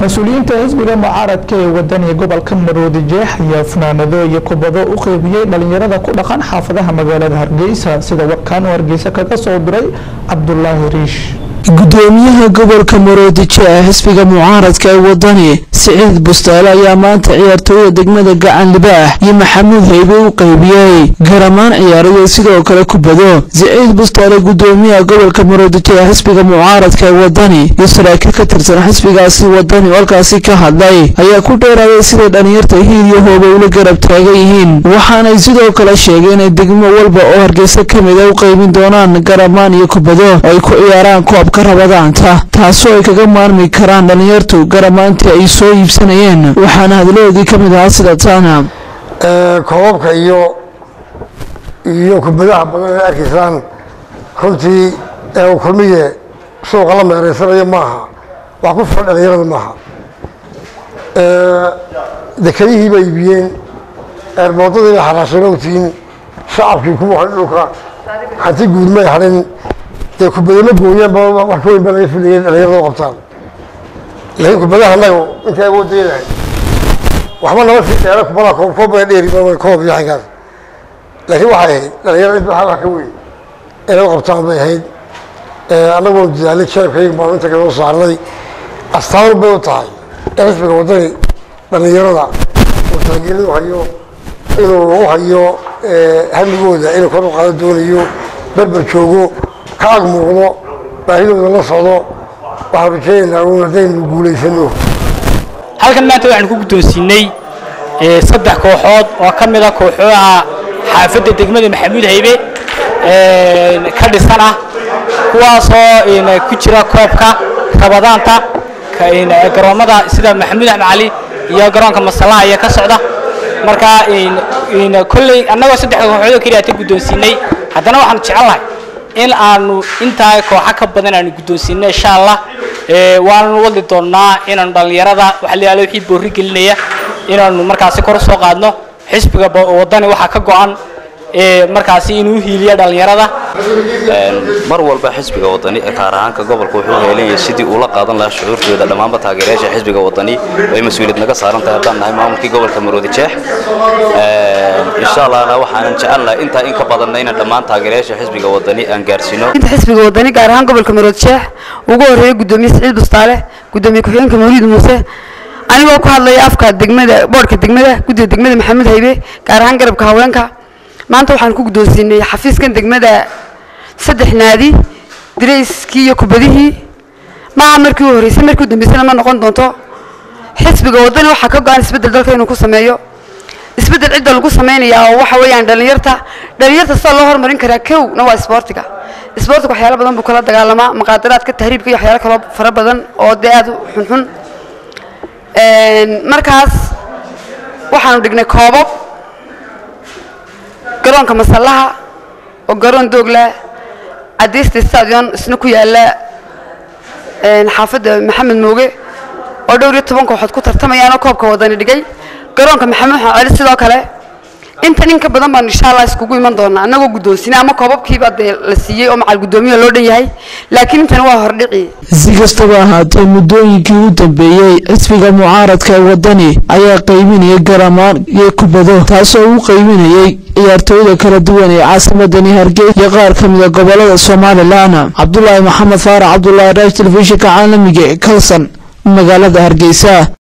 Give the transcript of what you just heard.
mas-uuliyiinta xisbiga mucaaradka ee wadaniga gobolka maroodi jeex ayaa funaanado iyo kubado u qeybiyey dhalinyarada ku dhaqan xaafadaha magaalada hargeysa sida warkaan hargeysa kaga soo diray cabdulaahi riish gudoomiyaha gobolka maroodijo ee xisbiga mucaaradka ee wadani siciid bustaale ayaa maanta ciyaartooyda degmada gacan libaax iyo maxamuud haybe u qeybiyey garamaan ciyaarayo sidoo kale kubado siciid bustaale gudoomiyaha gobolka maroodijo ee xisbiga mucaaradka ee wadani iyo saraakiil ka tirsan xisbigaasi wadani oo halkaasi ka hadlay ayaa ku dheeraaday siday dhalinyarta hiil iyo hooba ula garab taagan yihiin waxaanay sidoo kale sheegeen inay degmo walba oo hargeysa ka mid a u qeybin doonaan garamaan iyo kubado oo ay ku ciyaaraan koobka rabadaanta taasoo ay kaga maarmi karaan dhalinyartu garamaantii ay soo iibsanayeen waxaana hadladoodii ka mid ahaa sida taana koobabka iyo iyo kubadaha badan ay arkaysaan runtii ee uu kulmiye suuqa la meereysanayo maaha wax ku filan dhalinyarada maaha dekadihii bay iibiyeen eerboodadii bay xaraasheen ogtiin shacabkii kuwa dhulka hanti guud may hadhin dee kubadama gooyaanba wax ka weyn baa laga filayay dhalinyarada u qabtaan laakiin kubadaha annaga intay awooddeedahay waxba nama sii dheera kubadaha koob koob bay dheeri koob iyo xaggaas laakiin waxay ahayd dhalinyarada inta wax ka weyn inay u qabtaan bay ahayd annagoo dadaalay jeebkayga baan inta kasoo saarnay astaan bay u tahay in xisbiga waddani dhalinyarada uu taageerada u hayo inuu u hayo hamigooda inuu kor u qaado doonayo berber joogo ka ag muuqdo baahidooda la socdo waxaan rajeynaynaa uun haddaynu guulaysano halkan maanta waxaan ku guddoonsiinay saddex kooxood oo ka mid a kooxooha xaafadda degmada maxamuud haybe ka dhisan ah kuwaasoo ku jira koobka rabadaanta garoommada sida maxamuud axmed cali iyo garoonka masalaha ayaa ka socda marka kolley annagoo saddexda kooxood oo keliya ta guddoonsiinay haddana waxaanu jecelnahay in aanu intaa kooxa ka badan aanu guddoonsiino insha allah waanu wadi doonnaa inaanu dhallinyarada waxa la yihahdo wixii boorri gelinaya inaanu markaasi kor usoo qaadno xisbiga waddani waxaa ka go-an markaasi inuu hiiliya dhallinyarada mar walba xisbiga wadani ee kaar ahaanka gobolka wuxuu heelanyahay sidii uula qaadan lahaa shucuurtooda dhammaanba taageerayaasha xisbiga wadani ay mas-uuliyad naga saaran tahay haddaan nahay maamulkii gobolka maroodi jeex insha allahna waxaanan jecelnahay intaa in ka badanna inaan dhammaan taageerayaasha xisbiga wadani aan gaarsiino inta xisbiga wadani gaar ahaan gobolka maroodi jeex ugu horeeya gudoomiye siciid bustaale gudoomiye ku-xigeenka mawliid muuse anigoo ku hadlaya afka degmada boodhka degmada guddiga degmada maxamuud haybe gaar ahaan garabka haweenka maanta waxaan ku guddoonsiinay xafiiskan degmada saddex naadi darayskii iyo kubadihii maaha markii u horreysay markii u dambeysana ma noqon doonto xisbiga waddani waxaa ka go-an isbeddel dalka inuu ku sameeyo isbeddel cidda lagu samaynayaa oo waxa weeyaan dhallinyarta dhallinyarta sida loo horumarin karaa kowna waa isboortiga isboortiga waxyaalo badan buu kala dagaalamaa muqaadaraadka tahriibka iyo waxyaalo kaloo fara badan oo dee aada u xunxun markaas waxaanu dhignay koobab garoonka masallaha oo garoon doogla cadeysta stadion isna ku yaala xaafadda maxamed mooge oo dhowr iyo toban kooxood ku tartamayaanoo koobka wadani dhigay garoonka maxamed xamed celi sidoo kale intan in ka badan baan insha allah iskugu iman doonaa annagoo guddoonsinay ama koobabkiiba dee la siiyey oo macal guddoomiya loo dhan yahay laakiin intani waa hordhici si kastaba ahaatee muddooyinkii u dambeeyey xisbiga mucaaradka ee wadani ayaa qaybinayay garamaan iyo kubado taasoo u qaybinayay ciyaartooyda kala duwan ee caasimadani hargeysa iyo qaar ka mida gobolada somalilan cabdulaahi maxamed faarax cabdulaahi raash telefishinka caalamiga ee kalson magaalada hargeysa